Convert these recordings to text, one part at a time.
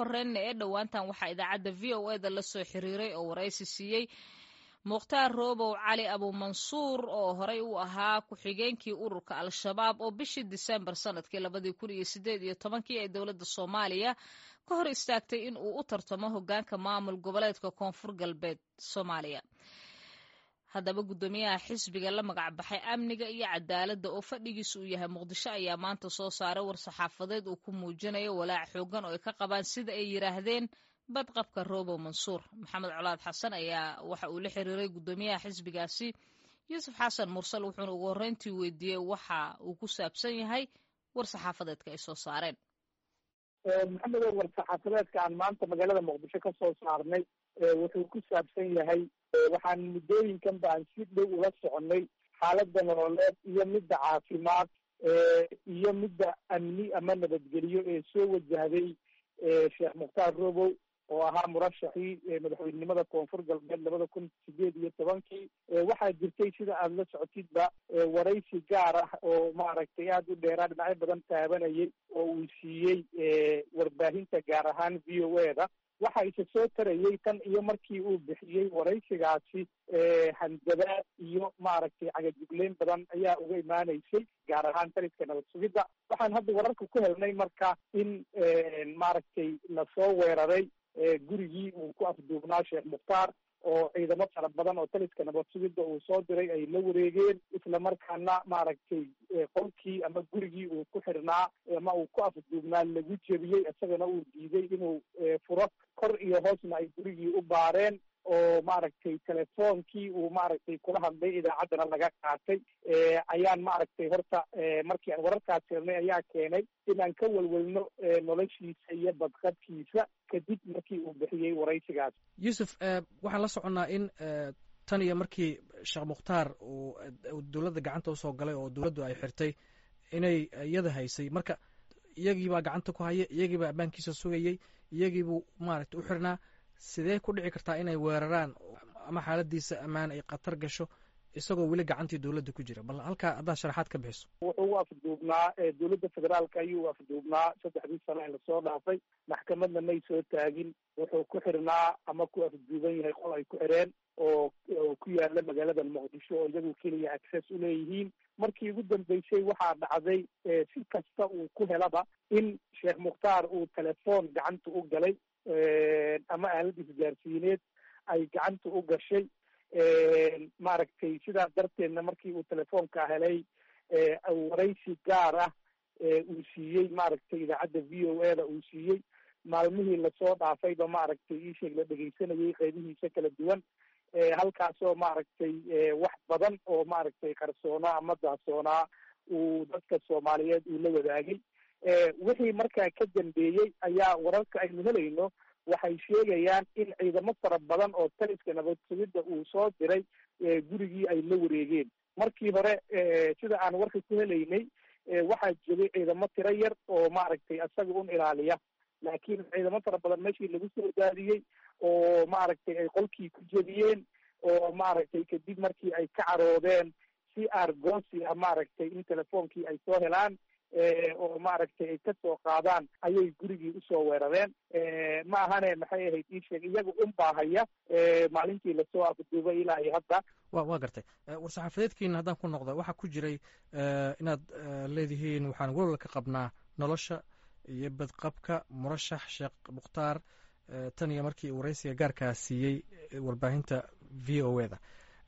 horeyna ee dhowaantan waxaa idaacadda v o e da la soo xiriiray oo waraysi siiyey mukhtaar roobow cali abuumansuur oo horey u ahaa ku-xigeenkii ururka al-shabaab oo bishii disembar sanadkii labadii kun iyo sideed iyo tobankii ee dowladda soomaaliya ka hor istaagtay in uu u tartamo hoggaanka maamul goboleedka koonfur galbeed soomaaliya haddaba guddoomiyaha xisbiga la magac baxay amniga iyo cadaaladda oo fadhigiisa uu yahay muqdisho ayaa maanta soo saaray war-saxaafadeed uu ku muujinayo walaac xoogan oo ay ka qabaan sida ay yidhaahdeen badqabka roobow mansuur maxamed colaad xasan ayaa waxa uu la xiriiray guddoomiyaha xisbigaasi yuusuf xasan mursal wuxuuna ugu horreyntii weydiiyey waxa uu ku saabsan yahay war-saxaafadeedka ay soo saareen maxamedow war-saxaafadeedka aan maanta magaalada muqdisho ka soo saarnay wuxuu ku saabsan yahay waxaan muddooyinkan ba aan si dhow ula soconay xaaladda nololeed iyo midda caafimaad iyo midda amni ama nabadgelyo ee soo wajahday sheekh mukhtaar robow oo ahaa murashaxii madaxweynenimada koonfur galbeed labada kun sideed iyo tobankii waxaa jirtay sida aada la socotidba waraysi gaar ah oo maaragtay aada u dheeraa dhinacyo badan taabanayay oo uu siiyey warbaahinta gaar ahaan v o e da waxa ise soo tarayay tan iyo markii uu bixiyey waraysigaasi handadaad iyo maaragtay cagajugleyn badan ayaa uga imaanaysay gaar ahaan taliska nabad sugidda waxaan hadda wararka ku helnay marka in maaragtay lasoo weeraray gurigii uu ku afduubnaa sheekh mukhtaar oo ciidamo fara badan oo taliska nabad sugidda uu soo diray ay la wareegeen isla markaana maaragtay qolkii ama gurigii uu ku xirnaa ama uu ku afduubnaa lagu jebiyey isagana uu diiday inuu furo kor iyo hoosna ay gurigii u baareen oo maaragtay telefoonkii uu maaragtay kula hadlay idaacaddana laga qaatay ayaan maaragtay horta markii aan wararkaas helnay ayaa keenay inaan ka welwelno noloshiisa iyo badqabkiisa kadib markii uu bixiyey waraysigaas yuusuf waxaan la soconnaa in tan iyo markii sheekh mukhtaar uu dowladda gacanta usoo galay oo dowladdu ay xirtay inay iyada haysay marka iyagiibaa gacanta ku haya iyagiibaa ammaankiisa sugayey iyagiibuu maaragtay u xirnaa sidee ku dhici kartaa inay weeraraan ama xaaladiisa ammaan ay khatar gasho isagoo weli gacantii dowladda ku jira bal halkaa haddaad sharaxaad ka bixiso wuxuu u afduubnaa dowladda federaalka ayuu u afduubnaa saddexdii sano ee lasoo dhaafay maxkamadna may soo taagin wuxuu ku xirnaa ama ku afduuban yahay qol ay ku xireen oo oo ku yaala magaalada muqdisho oo iyagu keliya access u leeyihiin markii ugu dambeysay waxaa dhacday si kasta uu ku helaba in sheekh mukhtaar uu telefoon gacanta u galay ama aalad isgaarsiineed ay gacanta u gashay maaragtay sidaas darteedna markii uu telefoonka helay waraysi gaar ah uu siiyey maaragtay idaacadda v o e da uu siiyey maalmihii lasoo dhaafayba maaragtay iisheeg la dhegeysanayay qeybihiisa kala duwan halkaasoo maaragtay wax badan oo maaragtay qarsoonaa ama daasoonaa uu dadka soomaaliyeed uu la wadaagay wixii markaa ka dambeeyey ayaa wararka aynu helayno waxay sheegayaan in ciidamo fara badan oo taliska nabad sugidda uu soo diray gurigii ay la wareegeen markii hore sida aan warka ku helaynay waxaa joogay ciidamo tiro yar oo maaragtay isaga un ilaaliya laakiin ciidamo fara badan meeshii lagu soo daadiyey oo maaragtay ay qolkii ku jebiyeen oo maaragtay kadib markii ay ka caroodeen si argosi ah maaragtay in telefoonkii ay soo helaan oo maaragtay ay kasoo qaadaan ayay gurigii usoo weerareen ma ahane maxay ahayd ii sheeg iyaga un baahaya maalintii lasoo afduubay ilaa iyo hadda wa waa gartay war-saxaafadeedkiina haddaan ku noqda waxaa ku jiray inaad leedihiin waxaan welwal ka qabnaa nolosha iyo badqabka murashax sheekh mukhtaar tan iyo markii waraysiga gaarkaa siiyey warbaahinta v o e da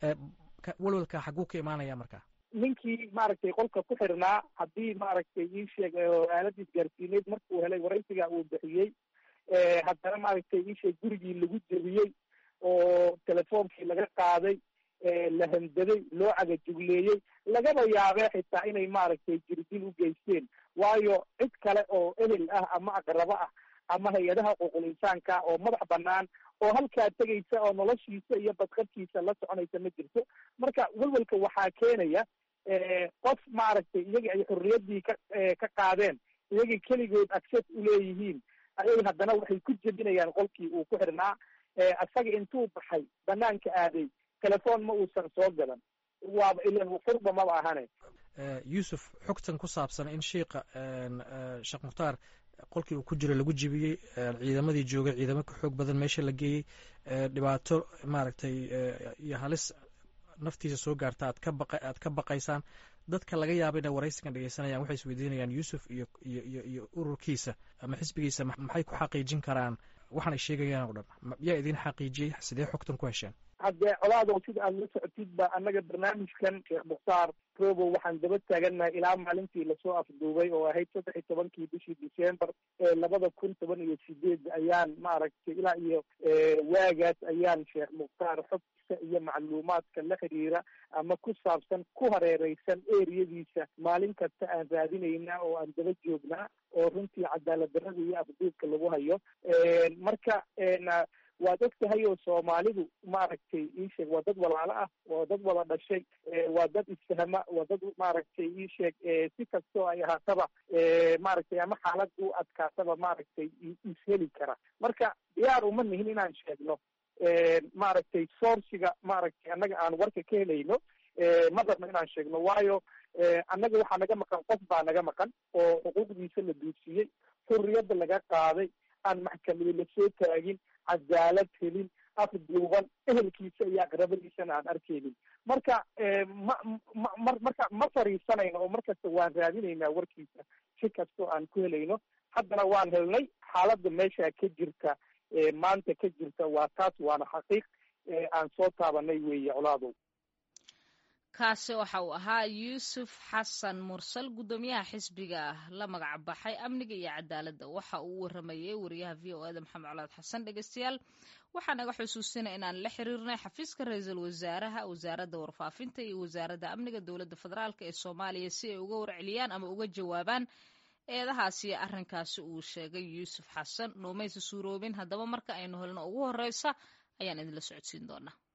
welwalka xaguu ka imaanaya marka ninkii maaragtay qolka ku xirnaa haddii maaragtay ii sheeg aalada isgaarsiineed markuu helay waraysiga uu bixiyey haddana maaragtay ii sheeg gurigii lagu jebiyey oo telefoonkii laga qaaday la handaday loo cagajugleeyey lagaba yaabee xitaa inay maaragtay jirdil u geysteen waayo cid kale oo ehel ah ama aqrabo ah ama hay-adaha xuquuqul insaanka oo madax banaan oo halkaa tegaysa oo noloshiisa iyo badqabkiisa la soconaysa ma jirto marka welwelka waxaa keenaya qof maaragtay iyagii ay xorriyaddii ka ka qaadeen iyagii keligood access uleeyihiin ayay haddana waxay ku jebinayaan qolkii uu ku xirnaa isaga intuu baxay banaanka aaday telefoon ma uusan soo gadan waaba ilan furba maba ahane yuusuf xogtan ku saabsan in shiika sheekh mukhtaar qolkii uu ku jiro lagu jibiyey ciidamadii joogay ciidamo ka xoog badan meesha la geeyey dhibaato maaragtay iyo halis naftiisa soo gaarta aad ka baqa aad ka baqaysaan dadka laga yaaba inay waraysigan dhegeysanayaan waxay isweydiinayaan yuusuf iyo iyo iyo iyo ururkiisa ama xisbigiisa maxay ku xaqiijin karaan waxaan ay sheegayaan oo dhan yaa idin xaqiijiyey sidee xogtan ku hesheen haddee colaadow sida aada la socotid ba annaga barnaamijkan sheekh mukhtaar robo waxaan daba taagannahay ilaa maalintii lasoo afduubay oo ahayd saddex iyo tobankii bishii december ee labada kun toban iyo sideed ayaan maaragtay ilaa iyo waagaas ayaan sheekh mukhtaar xogta iyo macluumaadka la xiriira ama ku saabsan ku hareereysan eriyadiisa maalin kasta aan raadinaynaa oo aan daba joognaa oo runtii cadaalad darrada iyo afduubka lagu hayo marka waad og tahay oo soomaalidu maaragtay iisheeg waa dad walaalo ah waa dad wada dhashay waa dad isfahma waa dad maaragtay iisheeg si kastoo ay ahaataba maaragtay ama xaalad u adkaataba maaragtay isheli kara marka diyaar uma nihin inaan sheegno maaragtay sourciga maaragtay annaga aan warka ka helayno ma rabno inaan sheegno waayo annaga waxaa naga maqan qof baa naga maqan oo xuquuqdiisa la duudsiiyey xurriyadda laga qaaday aan maxkamadi lasoo taagin cadaalad helin afduuban ehelkiisa iyo aqrabadiisana aan arkeynin marka ma ma marka ma fariisanayno oo markasta waan raadinaynaa warkiisa si kastoo aan ku helayno haddana waan helnay xaaladda meesha ka jirta maanta ka jirta waa taas waana xaqiiq aan soo taabanay weeye colaadow kaasi waxa uu ahaa yuusuf xasan mursal guddoomiyaha xisbiga la magac baxay amniga iyo cadaaladda waxa uu u waramayey wariyaha v o eda maxamed colaad xasan dhegeystayaal waxaa naga xusuusinay inaan la xiriirnay xafiiska ra-iisul wasaaraha wasaaradda warfaafinta iyo wasaaradda amniga dowladda federaalk ee soomaaliya si ay uga warceliyaan ama uga jawaabaan eedahaasi arrinkaasi uu sheegay yuusuf xasan noomaysa suuroobin haddaba marka aynu helno ugu horeysa ayaan idinla socodsiin doonaa